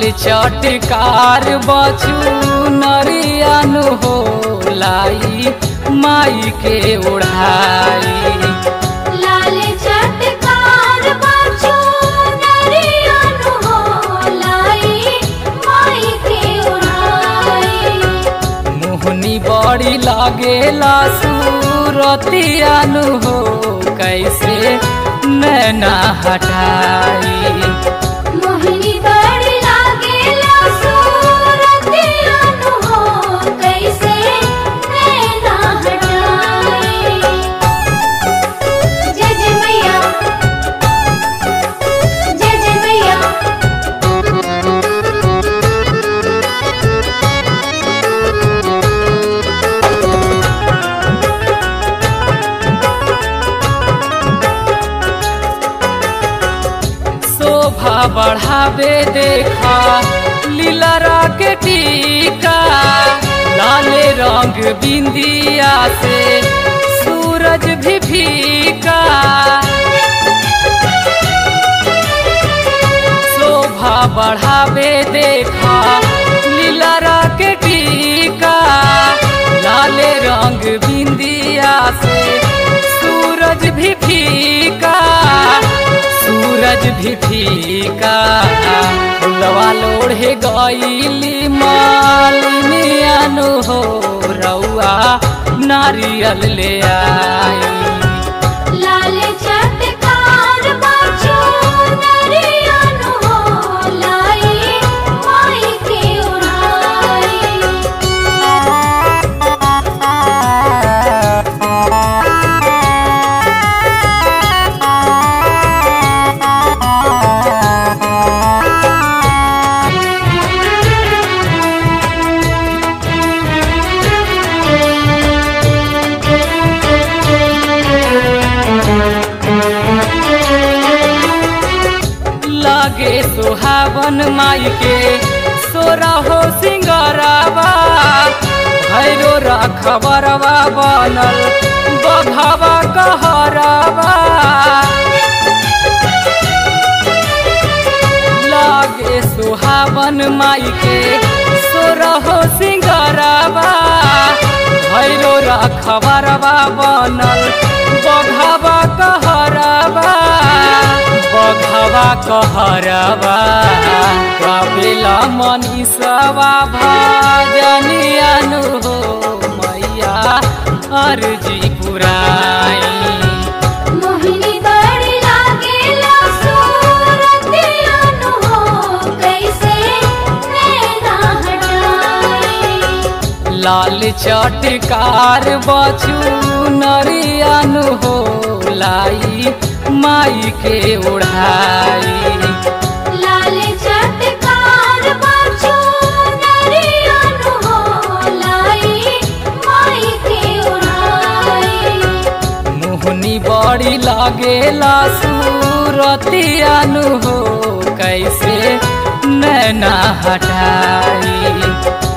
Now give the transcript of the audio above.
चटकार बचू नरियानु हो लाई माई के ओढ़ाई लाल चटकार बाछो नरियनु हो लाई माई के उड़ाई मुहनी बड़ी लागेला सूरतियानु हो कैसे नैना हटाई मोहिनी बड़ी लागेला सूरतियनु हो कैसे नैना हटाई जय जय मैया जय जय मैया शोभा बढ़ावे देखा लीला के टीका लाले रंग बिंदिया से सूरज भी फीका शोभा बढ़ावे देखा लीला के टीका लाले रंग बिंदिया से सूरज भी फीका सूरज भी फीका फुलवा लोढ़े गईली मालिनियानु हो रउआ नारियल ले आई लाल चटकार बाछो नरियनु हो लाई माई के उड़ाई लागे सुहावन माई के सोरा हो सिंगरावा भैरो रखबरवा बनल बघावा कहरावा लागे सुहावन माई के सोरा हो सिंगरावा भैरो रखबरवा बनल बघावा कहरावा बघवा कहरवा कपिला मनीषवा भजनियानु हो मैया अर्जी पुराई मोहिनी बड़ी लागेला सूरतियनु हो कैसे नैना हटाई लाल चटकार बचू नरियानु हो लाई माई के ओढ़ाई लाल चटकार बाछो नरियनु हो लाई माई के उड़ाई मुहनी बड़ी लागेला सूरतियानु हो कैसे नैना हटाई